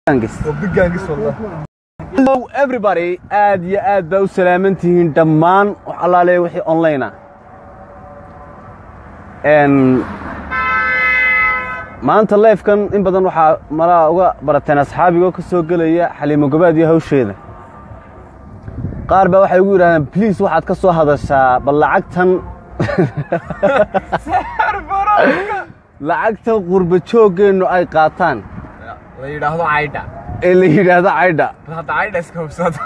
Hello everybody aad iyo aad baa u salaaman tihiin dhammaan wax allaale wixii online ah n maanta leefkan in badan waxaa malaa uga barateen asxaabigoo ka soo gelaya xaliimo gobaad iyo hawsheeda qaar baa waxay ugu yidhahdeen bliis waxaad ka soo hadashaa bal lacagtan lacagtan qurba jooggeennu ay qaataan la yidhaahdo caydha ee la yidhaahdo caydha hadda caydha iska hubsada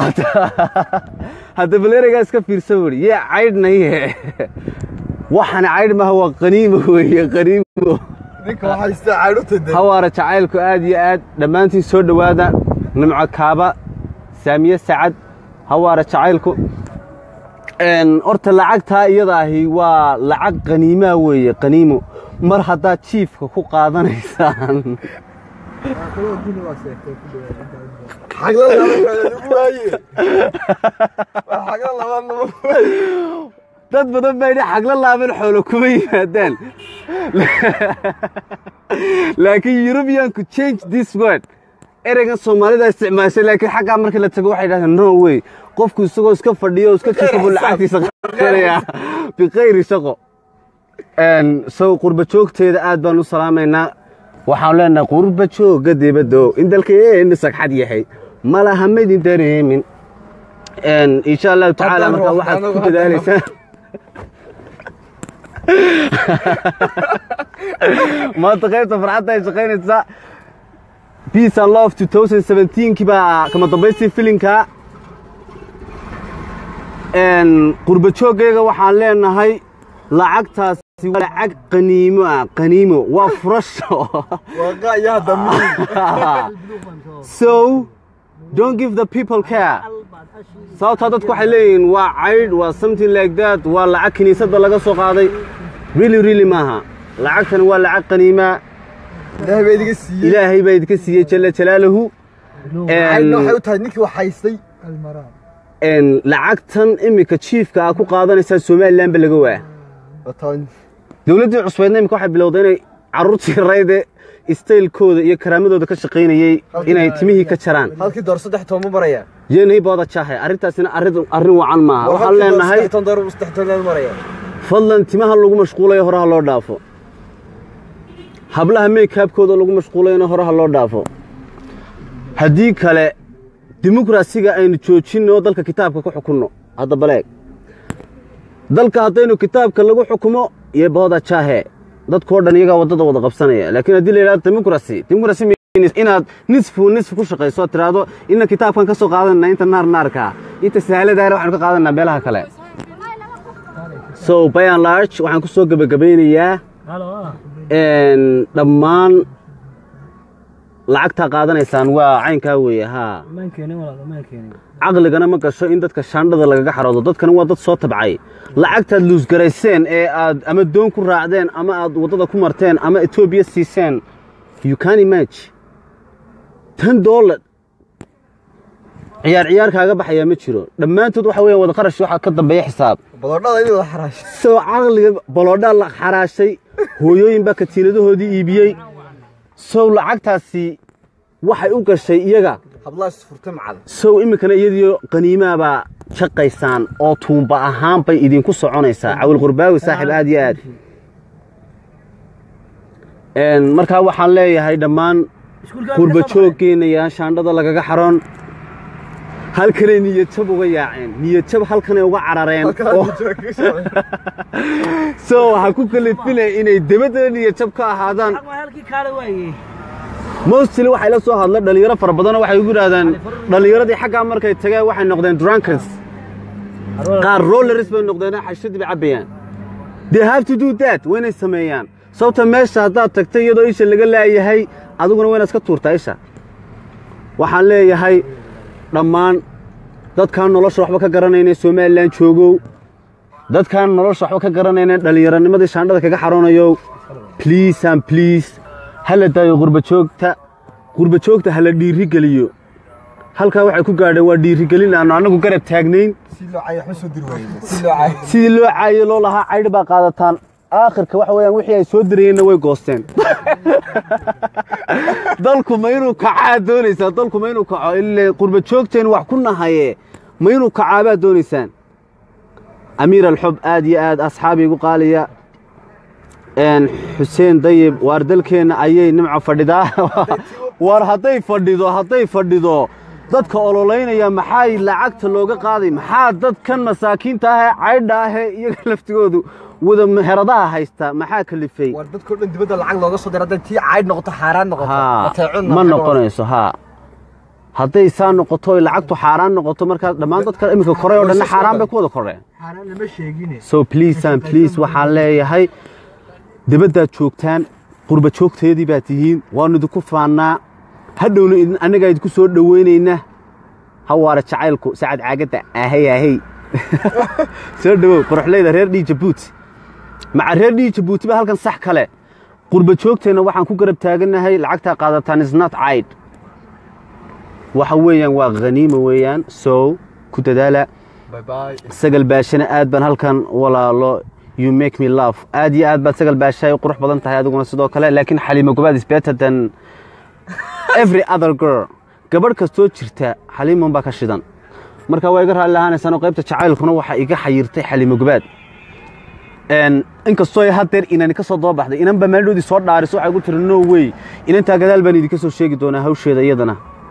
hadda baleerigaa iska fiirsan weri yee caydhnaye waxana caydh maaha waa qaniimo weeye qaniimo ninka waxaa haysta caydh u tade hawaara jacaylku aad iyo aad dhammaantiin soo dhowaada nimco kaaba saamiye sacad hawaara jacaylku n horta lacagtaa iyada ahi waa lacag qaniimaa weeye qaniimo mar haddaad jiifka ku qaadanaysaan xagla lagu waaye waa xagla labaad lama dad badan baa yidhi xagla laaban xoolo kuma yimaadaan laakiin eurubianku change this word ereygan soomaalida isticmaashay laakiin xaggaa markii la tago waxay yidhahdeen no way qofku isagoo iska fadhiyo oo iska jiifo buu lacagtiisa qaadanaya bikhayri shaqo sow qurba joogteeda aad baan u salaamaynaa waxaan leenahay qurba jooga dibaddo in dalkeenna sagxad yahay malaha maydin dareemin insha allahu tacaala markaa waxaad ku dadaalaysaan maanta qaybta farxadda ay shaqaynaysaa peace and love 2017 kii baa kama dambaystii filinka qurba jooggayga waxaan leenahay lacagtaasi waa lacag qaniimo ah qaniimo waa furasho waaqa iyo hadda so don't give the people care sababtaa dadku waxay leeyihiin waa caydh waa something like that waa lacag kiniisadda laga soo qaaday really really maaha lacagtani waa lacag qaniimaa ilaahay baa idiga siiyey ilaahay baa idinka siiyey jalla jalaaluhu caydhna waxay u tahay ninkii wax haystay n lacagtan iminka jiifka aa ku qaadanaysaa somalilan ba laga waa wataan dowladdii cusbeedna iminka waxay bilowday inay carruurtii rayde istaylkooda iyo karaamadooda ka shaqaynayey inay timihii ka jaraan halkii door saddex toon ma maraya yeenay booda jaahay arrintaasina arrin arrin wacan maaha waxaan leenahay saddex toon door saddex toon ma maraya fadlan timaha lagu mashquulayo horaha loo dhaafo hablaha meykabkooda lagu mashquulayona horaha loo dhaafo haddii kale dimuqrasiga aynu joojinno dalka kitaabka ku xukunno hadda baleeg dalka haddaynu kitaabka lagu xukumo iyo booda jaahe dadkoo dhan iyagaa waddada wada qabsanaya laakiin haddii la yidhahdo dimuqrasi dimuqrasi means inaad nisfu nisfu ku shaqayso oo tiraahdo inna kitaabkan ka soo qaadanana inta naar naarka inta sahaaladaana waxaanu ka qaadanaa meelaha kale so by and large waxaan ku soo gebagabaynayaa dhammaan lacagtaa qaadanaysaan waa caynkaa weeye haa caqligana ma gasho in dadka shaandhada lagaga xaroodo dadkana waa dad soo tabcay lacagtaad luusgarayseen ee aad ama doon ku raacdeen ama aad waddada ku marteen ama etoobiya siiseen you can image ten dollar ciyaar ciyaar kaaga baxayaa ma jiro dhammaantood waxa weeyaan wada qarash waxaa ka dambeeya xisaab badoodhada in wada xaraasho soo caqliga baloodhaa la xaraashay hooyooyin baa katiinadahoodii iibiyey sow lacagtaasi waxay u gashay iyaga hablaha isfurtay macada sow iminkana iyadiyo qaniimaabaa shaqaysaan oo tuumba ahaan bay idinku soconaysaa cawil qurbaawi saaxiib aad iyo aad markaa waxaan leeyahay dhammaan qurba jooggeenna yaan shaandhada lagaga xaroon halkanay niyadjab uga yaaceen niyadjab halkanay uga carareen oo- so waxaa ku kalifilaya inay debaddana niyadjab ka ahaadaan mostly waxay la soo hadla dhallinyaro fara badanoo waxay ugu yidhahdaan dhallinyaradii xaggaa markay tageen waxay noqdeen drunkers qaar rollers bay noqdeen xashadii bay cabbayaan they have to do that waa inay sameeyaan sababta meesha haddaad tagtay iyadoo isha laga laayahay adiguna waa inaad iska tuurtaa isha waxaan leeyahay dhammaan dadkaan nolosha waxba ka garanayna somalilan joogow dadkaan nolosha waxba ka garanayna dhallinyaronimadii shaandhada kaga xaroonayo please and please hala daayo qurbajoogta qurbajoogta hala dhiirigeliyo halkaa waxay ku gaadheen waa dhiirigelin aanu annagu garab taagnayn si loo caayo waxba soo diri waaye si loo caayo sidii loo caayo loo lahaa caydh baa qaadataan aakhirka waxa weeyaan wixii ay soo dirayeenna way goosteen dalku ma inuu kacaa doonaysaan dalku ma inuu kaco ile qurba joogteen wax ku nahaye ma inuu kacaabaad doonaysaan amiir alxub aad iyo aad asxaabi igu qaaliya een, xuseen dayib waar dalkeenna ayay nimco fadhidaa waar hadday fadhido hadday fadhido dadka ololeynaya maxaa lacagta looga qaaday maxaa dadkan masaakiinta ah ee caydha ah ee iyaga laftigoodu wada meheradaha haysta maxaa kalifay war dadkoo dhan dibadda lacag looga soo dira hadday tii caydh noqoto xaaraan noqoto haa mateecunna ma maxaa noqonayso haa hadday saa noqoto oy lacagtu xaaraan noqoto markaa dhammaan dadka iminka koray oo dhanna xaaraan bay ku wada koreen xaaraan lama sheegine so please and please waxaan leeyahay dibaddaad joogtaan qurba joogteedii baad tihiin waannu idinku faannaa hadhowna idin- annagaa idinku soo dhowaynaynaa hawaara jacaylku sacad caagadda ahey ahey soo dhowow qoraxleyda reer dhii jabuuti maca reer dhii jabuuti ba halkan sax kale qurba joogteenna waxaan ku garab taagannahay lacagtaa qaadataan isnot caid waxa weeyaan waa khaniima weeyaan so ku dadaala Bye bye. sagal baashana aad baan halkan walaalo you make me love aad iyo aad baad sagal baasha u qurux badan tahay adiguna sidoo kale laakiin xaliimo gobaad is better than every other girl gabadh kastoo jirta xaliimon baa ka shidan marka waa iga raalli lahaanaysaan oo qaybta jacaylkuna waxaa iga xayirtay xaliimo gobaad Een, inkastoo ay haddeer inani ka soo doobaxday inan baa meeldhoodii soo dhaariso waxay gu tiri no way inantaa gadaal baan idinka soo sheegi doonaa hawsheeda iyadana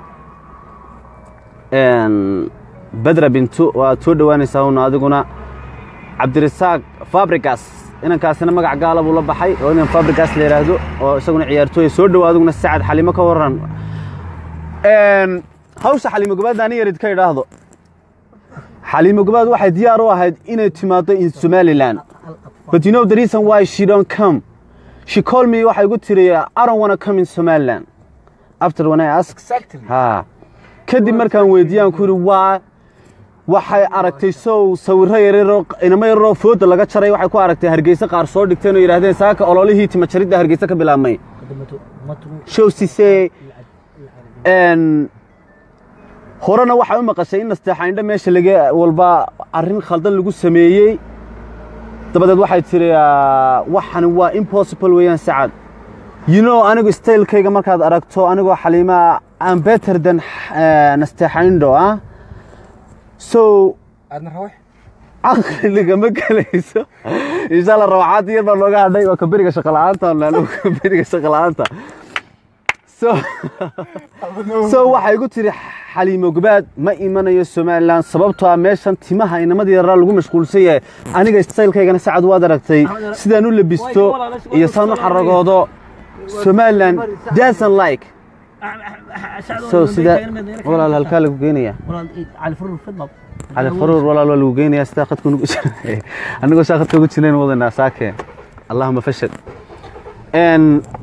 Een, badra bintu waad soo dhowaanaysaa una adiguna cabdirasaaq fabrigas inankaasina magac gaala buu la baxay oo inan fabrigas la yidhaahdo oo isaguna ciyaartooya soo dhow adiguna sacad xalimo ka waran Een, hawsha xalimo gobaad ani yarid ka idhaahdo xalimo gobaad waxay diyaar u ahayd inay timaado in somaliland but you know the reason why she don't come she called me waxay igu tiri i don't wanna come in somaliland after when i asked Exactly. ha kadib markaan weydiiyaan ku yidhi waa waxay aragtay sow sawirro yaryaroo inamo yararoo fooda laga jaray waxay ku aragtay hargeysa qaar soo dhigteen oo yidhaahdeen saaka ololihii timajaridda hargeysa ka bilaabmay show sisee n horena waxay u maqashay in nasteexaindha meesha laga walba arrin khaldan lagu sameeyey dabadeed waxay tiri ah, waxani waa impossible weeyaan sacad you know anigu stylekayga markaad aragto anigoo xaliima am better than eh, nasteexaindo ah so aadna rawax caqliga ma gelayso insha allah rawaxaad yar baa nooga hadhay waa kaberiga shaqala'aanta anagu kaberiga shaqala'aanta so so waxay igu tiri xaliimo gobaad ma imanayo somaliland sababtoo ah meeshan timaha inamadii yaraa lagu mashquulsan yahay aniga stylekaygana sacad waad aragtay sidaan u labisto iyo saan u xaragoodo somaliland doesn't like so sida walaal halkaa lagu geenaya cali faruur walaal waa lagu geynayaa sidaa khadka nugu jira anigoo saa khadka ugu jirnayn wadanaa saakeen allahuma fashal n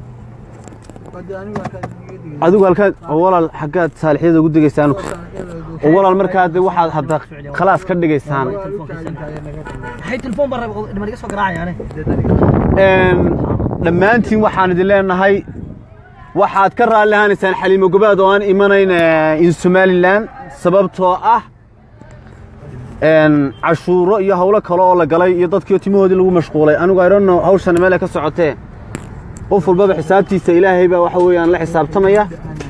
adigu halkaad oo walaal xaggaad saalixyada ugu degaysaan oo walaal markaa de waxaad hadda khalaas ka dhigaysaan hay telefoon baa raba dhiman iga soo garaacayaane n dhammaantiin waxaan idin leenahay waxaad ka raalli ahaanaysaan xaliimo gobaad oo aan imanayn eh, in somaliland sababtoo ah n cashuuro iyo hawlo kale oo la galay iyo dadkii timahoodii lagu mashquulay anigu i don't know hawshan meel ay ka socotee qof walbaba xisaabtiisa ilaahay baa waxa weeyaan la xisaabtamaya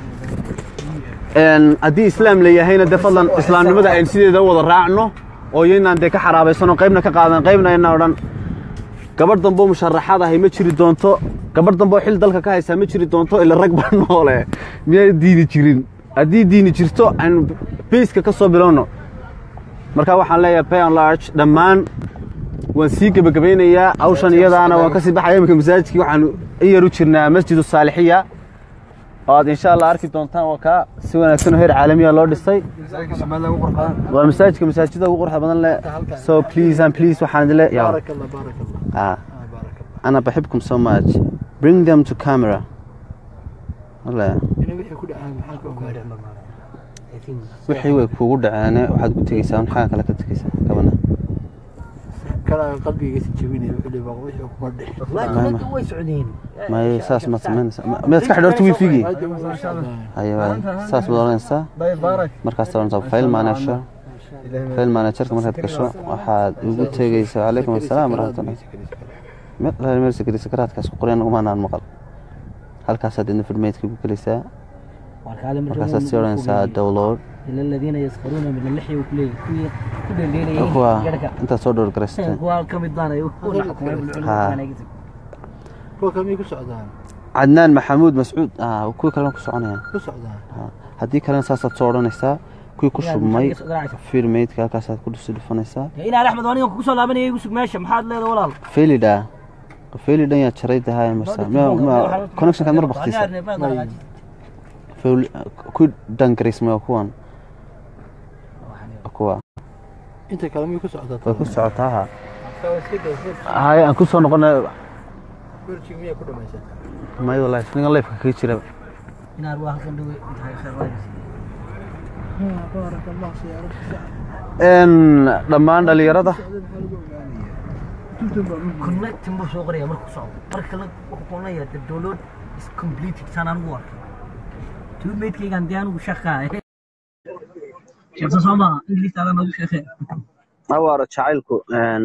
n haddii islaam la yahayna dee fadlan islaamnimada aynu sideeda u wada raacno oo iyaynaan dee ka xaraabaysano qaybna ka qaadan qaybna ayna odhan gabadh damboo musharaxaad ahay ma jiri doonto gabadh damboo xil dalka ka haysaa ma jiri doonto ila rag baa noole miyay diini jirin haddii diini jirto aynu bayska ka soo bilowno marka waxaan leeyahay pay and large dhammaan waan sii gebagabaynayaa hawshan iyadaana waan ka sii baxaya iminka masaajidkii waxaan in yar u jirnaa masjidu saalixiya oo aad insha allah arki doontaan waa kaa si wanaagsan oo heer caalamiya loo dhisay masaajidka Soomaaliya ugu qurux badan waa masaajidka masaajida ugu quruxda badan leh so please and please waxaan idin le yaa بارك الله بارك الله ah آه بارك الله أنا بحبكم so much bring them to camera والله إنه وحي كل عام محاك وكارع wixii way kuugu dhaceene waxaad ku tegeysaa maxaa kale ka tegeysaa gabana كلا قلبي يسجبيني وحي بقى وحي وكمرده ما- لكن way socdeen ma saas ma samaynaysaa Ma- miyaad ka xidhoorta wiifigii aywa saas baad oranaysaa bay baarak markaas oranaysaa file manager file managerka markaad gasho waxaad ugu tegeysaa calaykum assalaam waraxmatullah meel alaale meel sakari sakaraadkaas ku qoran umaanaan maqal halkaasaad idin filmeydka ku gelaysaa markaasaad sii odhanaysaa download إلى الذين يسخرون من اللحية وكلية كوي كل الليلة kuwa intaad soo dhowr garaysatay كوا كم الدانا يقول لكم ها. kuwa kamay ku socdaan cadnaan maxamuud mascuud ah kuwii kalena ku soconayaan ku socdaan Ha. haddii kalena saasaad soo odhanaysaa kuwii ku shubmay filmeydka halkaasaad ku dhusi dhufanaysaa إلى أحمد وأنا كوسو لابني يقول ماشي محاد له ولا failidha failidhan yaa jaray dahay marsa connectionkaad mar baktiisa ku dangaraysmay waa kuwan Waa kuwa inta kale may ku socdaa way ku socotaa ha hay aan ku soo noqonay berjig miyaa ku dhamaysaa may wallahi ningan leefka kaga jira إن أرواح صندوق انتهى خير راجل baarak allah siyaarada n dhammaan dhalinyarada كنا تنبو سوق ريا مركو صعب مركو لك كنا يا الدولار is completed سنة نقول تو ميت كي كان ديانو شخا شخص سما إنجليز على ما شخا hawaara jacaylku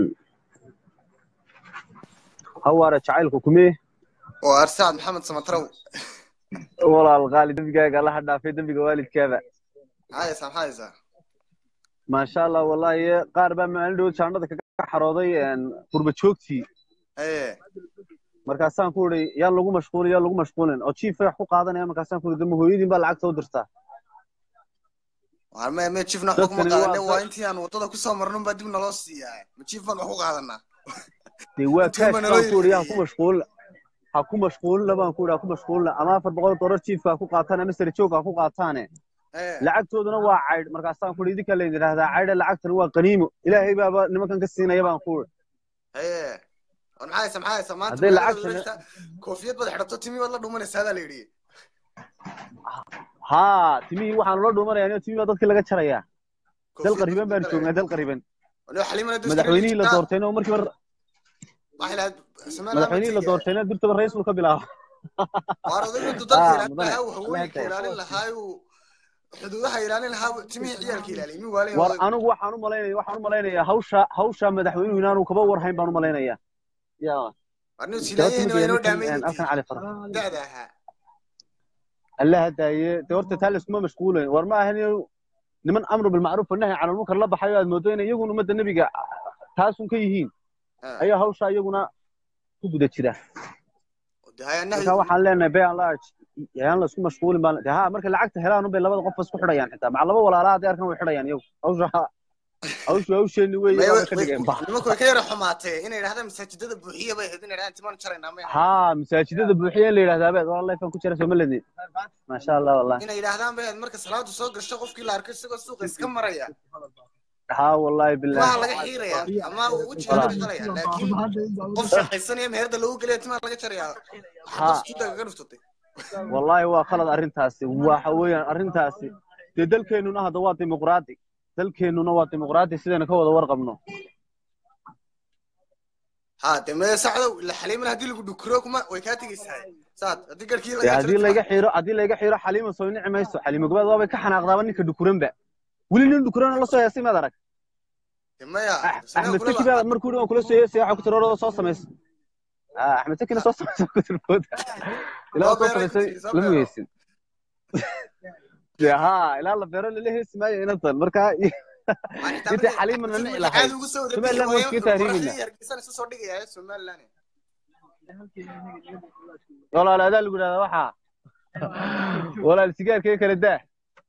hawaara jacaylku kumee waa arsaad maxamed samatrow walaal qaali dembigaaga allaha dhaafay dembiga waalidkaaba maxaaysaa maxaaysaa maasha allah wallahi qaar baa maalin dhow jaanada kaga xarooday qurba joogtii ee markaasaan ku iri yaan lagu mashquulin yaan lagu mashquulin oo jiif wax ku qaadanaya markaasaan ku iri dama hooyadiin baa lacagta u dirtaa waa me me jiifna waxba kuma Dadkani waa qaadane dad- waa intii aan wadada kusoo marnun baa dib naloo siiyaa ma jiif baan wax ku qaadanaa dee waa Intii kaash ma baan naloo ku iri ha yiri? ku mashquulin ha ku mashquulina baan ku iri ha ku mashquulina ama afar boqol doolar jiifka ha ku qaataan ama sare joog ha ku qaataane ee lacagtooduna waa caydh markaasaan ku iri idinka laydin idhaahdaa caydha lacagtana waa qaniimo ilaahay baaba nimankan ka siinaya baan ku iri ee war maxaaysaa maxaaysaa maanta Hadday magaalada lacagta- wareegta, koofiyad baad xidhato timi baad la dhumanaysaa adaa la yidhi haa timihii waxaan loo dhuumanayaa timihii baa dadkii laga jarayaa dal Koofiyad qariban baad baan joognaa dal qariban Waliba xaliimana dad madaxweynihii la iska doortayna oo markiiba waxay lahayd Somaliland madaxweynihii la baa doortayna durtaba ra'iisul ka bilaaba waar odaygu intuu Ah, dalka ilaalin mudane. lahaa uu haweenka Mudane. ilaalin lahaa uu xuduudaha ilaalin lahaa uu timihii ciyaalka ilaaliyay mi waalin war anigu waxaan u malaynaya waxaan u malaynayaa hawsha hawsha madaxweynuhu inaanu kaba warhayn baan u malaynayaa ya warni silaayeen waa inoo dhaamay halkan cali fara da'da ahaa allah hadaaye de horta taa layskuma mashquulayn war ma ahan inuu niman amru bilmacruuf wanahy cala lmunkar la baxayo aad moodo inay iyaguna ummadda nebiga taasun ka yihiin Ah. ayaa hawsha iyaguna ku guda jira De haya marka nahyi waxaan leenahay bay large yaan la isku mashquulin baan de ha marka lacagta helaan unbay labada qof isku xidhayaan xitaa maca laba walaalaha hadday arkan way xidhayaan iyagu hawsha hawshu hawsheeni wey May- iyagaa ka way- dhigeen ba nimanku way ka yara xumaatee inay idhahdaan masaajidada buuxiya bay ahayd inay idhahdaan timaan jaraynaa may ahayn. ها مساجدة بوحية اللي يلاه ذابت والله يفهم كل شيء سوملني ما شاء الله والله inay idhahdaan bay ahayd marka salaadu soo gasho qofkii la arkay isagoo suuqa iska maraya ها والله بالله timaha laga xiiraya ama wejiga laga qalaya laakiin qof shaqaysanaya meherda lagu gelaya timaha laga jaraya Ha. suuda kaga dhuftatay والله هو خلط أرنتاسي وحويا أرنتاسي دي دلكينونا هذا waa ديمقراطي دلكينونا waa ديمقراطي sidana ka wada warqabno ha de mee sacdow ila xaliimana haddii lagu dhukuro kuma way kaa tegaysaa saad haddii garkii dee laga haddii layga xiro haddii layga xiro xaliima soo nici mayso xaliima gobaad waabay ka xanaaqdaaba ninka dhukuranba weli nin dhukurana la soo heesay maad arag de maya axmed taki baa markuu dhi waan kula soo heesay waxaa ku tiri orada soo samays axmed takina soo samays ku tiri booda ilaa soo samaysay lama heesin dee haa ilaa la beero lala heesi maayo inantan marka intay xaliimana nici lahayd Somaliland waa iskaga tahriibina. isu soo dhigaya somaliland walaal adaa lagu yidhahdaa waxaa walaal sigaarkee kala daa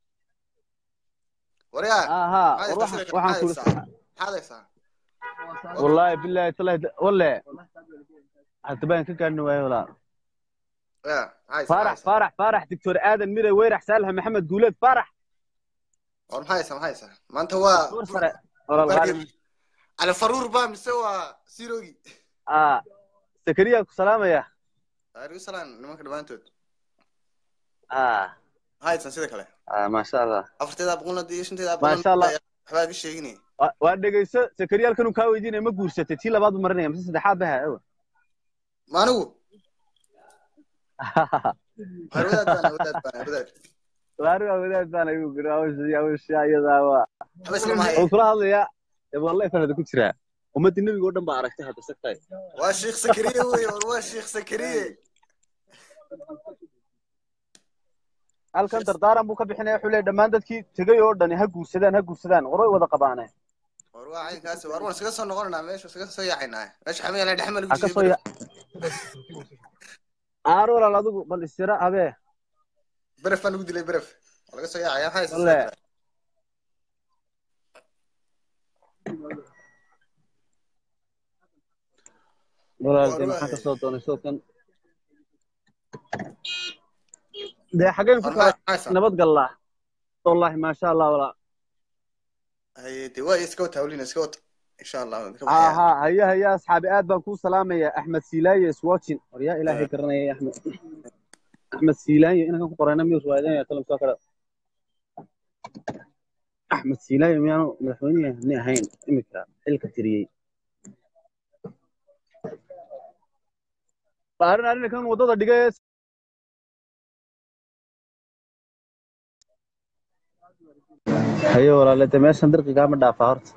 waryaa ها ها maxaad وروح haysaa waxaan ku maxaad haysaa wallahi billahi tallahi walle hadda baan ka gaadhna waayo walaal ya maxaa faarax haysaa faarax faarax doctor aadan mire weyrax saalax maxamed guuleed faarax war maxaa haysaa maxaa haysaa maanta waa door sare walaal qaalim cali faruur ba mise waa sirogi ah sakariya ku salaamaya arigu salaan nimanka dhammaantood ah maxaa haysaa sida kale ah maasha allah afarteeda boqolna iyo shanteeda Masha Allah. waxbaa ka sheeginay Waa- waa dhegeyso sakariya halkan uu kaa weydiinaya ma guursatay tii labaad buu marinaya mise saddexaad baha ewa ma anigu war wadaad baan wadaad baan wadaad waariga wadaad baan ayuu guri hawsha hawsha iyadaa waa waxba islama haya oo kula hadlaya ee wallahi fanada ku jiraa ummaddii nebiga oo dhan baa aragtay hadda sagtahay waa sheekh sakariye wey war waa sheekh sakariye halkan dardaaran buu ka bixinaya wuxuu leeyahy dhammaan dadkii tegay oo dhani ha guursadaan ha guursadaan war way wada qabaane war waa caynkaasi war waan iskaga soo noqonaynaa meesha iskaga soo yaacaynaa meesha xamaya la dhexmal ha ka soo ya aar walaal adigu bal istira habee beref baan ugu dilay beref waa laga soo yaacaya maxaa Walle. haysa walaal War dee waa maxaan hay. kasoo doonay soo kan dee xaggeen ku war kala maxaa haysa nabad gallaa wallahi maasha allah walaa haye dee waa iska wata hawlina iska wata insha allah waan ka ها baxaya ها هيا هيا اصحابي اد بان سلامة يا احمد سيلاي اس واتشين يا الهي كرنا يا احمد احمد سيلاي انا كنت قرانا ميوس وايدين يا كلام سوكر احمد سيلاي ميانو مدحويني هني هين امك حلك تريي بارن ارن كان ودada dhigay hayo walaalada meeshan dirqiga ma dhaafa horta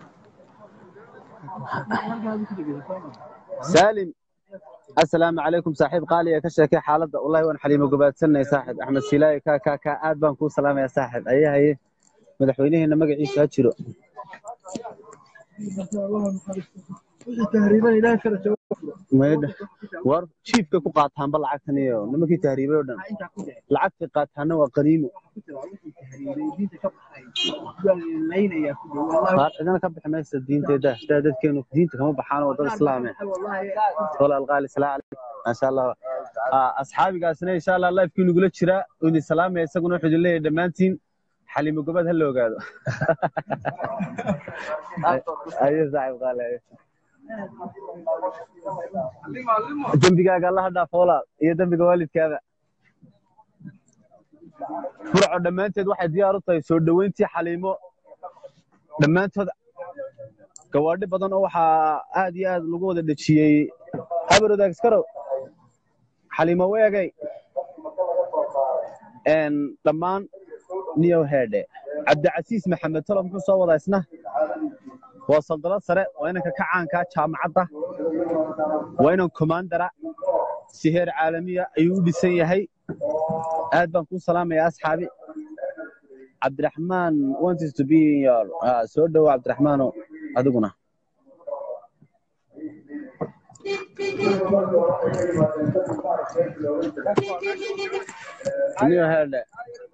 سالم السلام عليكم صاحب قالي يا كشك حالته والله وانا حليمه قبادسنا صاحب احمد سيلاي كا كا كا اد بان كو سلام يا صاحب اي هي مدحوينهنا magaciisa ha jiro meedha war chiefka ku qaataan bal lacagtan iyo nimankii tahriibay oo dhan lacagta qaataana waa qaniimo qaar cidana ka bixi maysa diinteeda sidaa dadkeenu diinta kama baxaan oo dad islaame walaal qaali salaa calaykum maasha allah Ah, asxaabigaasna insha allah lifekii nagula jira oo idin salaamaya isaguna wuxuu idin leeyahay dhammaantiin xalimo gobad ha la ogaado ayo saaxib qaali ayo dembigaaga allaha dhaafo walaal iyo dembiga waalidkaada furco dhammaanteed waxay diyaar u tahay soo dhoweyntii xaliimo dhammaantood gawaadhi badan oo waxaa aad iyo aad lagu wada dhejiyey habar wadaag iskarow xaliimo weegay n dhammaan niyow heedhe cabdicasiis maxamed tolo muxuu soo wadaa isna waa saldalad sare waa inanka ka caankaa jaamacadda waa inan komaandara si heer caalamiya ayuu u dhisan yahay aad baan kuu salaamayaa asxaabi cabdiraxmaan wanted to be in your ah, soo dhowo cabdiraxmaano adiguna niyo heedhe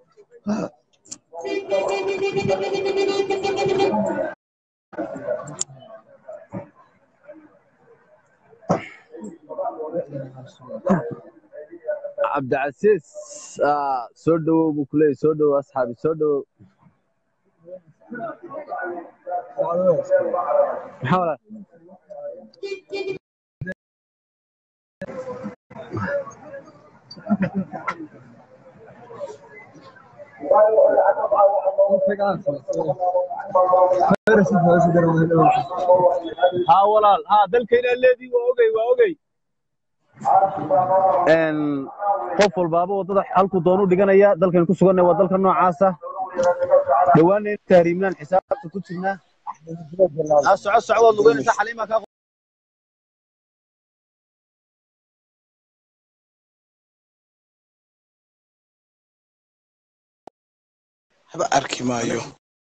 cabdicasiis ah, soo dhowow buu kuleeyay soo dhowow asxaabi soo dhowow maxaa walaal haa walaal haa dalkayna leedii waa ogey waa ogey n qof walbaaba waddada halkuu doonu dhiganaya dalkan ku suganna waa dalka noocaasa dhowaana in tahriimnaan xisaabta ku jirnaa aa soco soco waad lugeynaysaa xaliima kaa haba arki maayo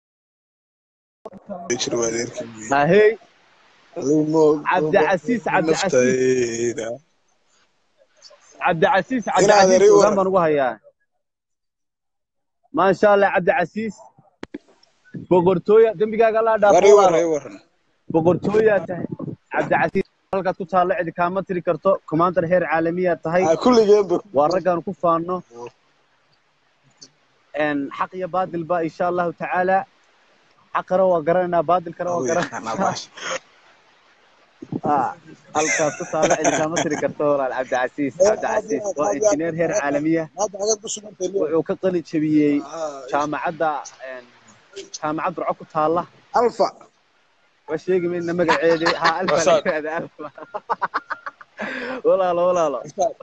jir waa adeerki ahey maayo cabdicasiis cabdicasiis naftayda cabdicasiis Inaad cabdicasiis eri ogaan waran. baan ugu hayaa maasha allah cabdicasiis boqortooya dembigaaga allaa dhaafo wari walaalo. waray waran boqortooyaa tahay cabdicasiis halkaad ku taallo cidi kaama tiri karto commander heer caalamiyaa tahay Ah, kulligeenba waa raggaanu ku faanno n xaq iyo baadil ba insha allahu tacaala xaqana waa garanaynaa baadilkana waa garanaynaa Ah, halkaas ku taallo cidi kaama tiri karto walaal cabdicasiis cabdicasiis waa injineer heer caalamiya wuxuu ka qalin jebiyey jaamacadda n jaamacad burco ku taalla alfa waa sheegi mayna magaceedi ha alfa la yidhaahda alfa walaalo walaalo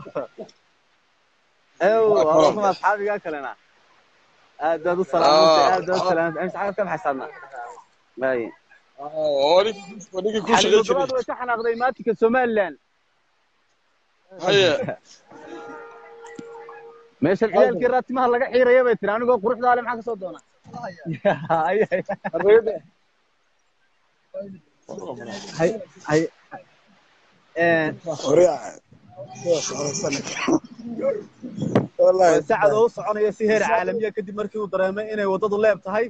ew waa kuma asxaabigaa kalena aad baad u salaamantay aad baad u salaamantay amsa xagad ka baxaysaadna maaye ninkii ku cali shaqayn gogoraad jiray way ka xanaaqday maatinka somalilan haye meeshan ciyaalkii raatimaha laga xiiraya bay tiri anigoo quruxdaa le maxaa ka soo doona hay hay Oriyaa. Wallahi. sacad oo u soconaya si heer caalamiya kadib markii uu dareemay inay waddadu leeb tahay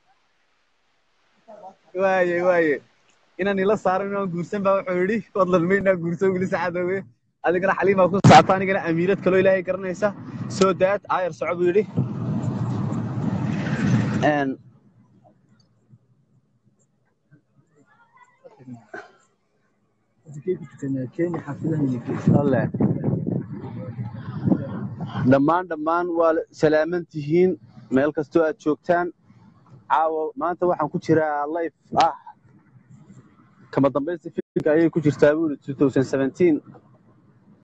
waaye waaye inaan ila saaran inaan guursan baa wuxuu yidhi fadlan ma inaan guursan weli sacadowe adigana xaliimaa ku socota anigana amiirad kaloo ilaahay garanaysa soo daad aayar soco buu yidhi Een, alle dhammaan dhammaan waa salaaman tihiin meel kastoo aad joogtaan caawa maanta waxaan ku jiraa life ah kama dambaysta filimka ayay ku jirtaa buu yidhi 2017